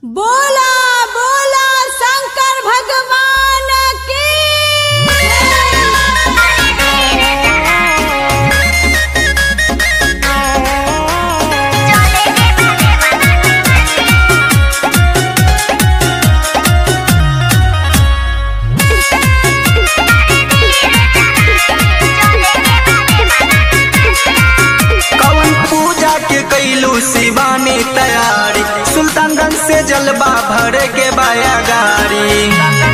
बोला बोला शंकर भगवान की कवन पूजा के कैलू शिवानी तैयारी सुल्तानगंज से जलवा भरे के बाया गाड़ी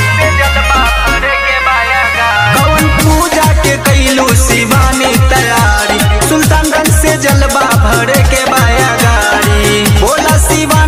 कवन पूजा के कैलू शिवानी तैयारी सुल्तानगंज से जलवा भरे के बाया गाड़ी बोला शिवा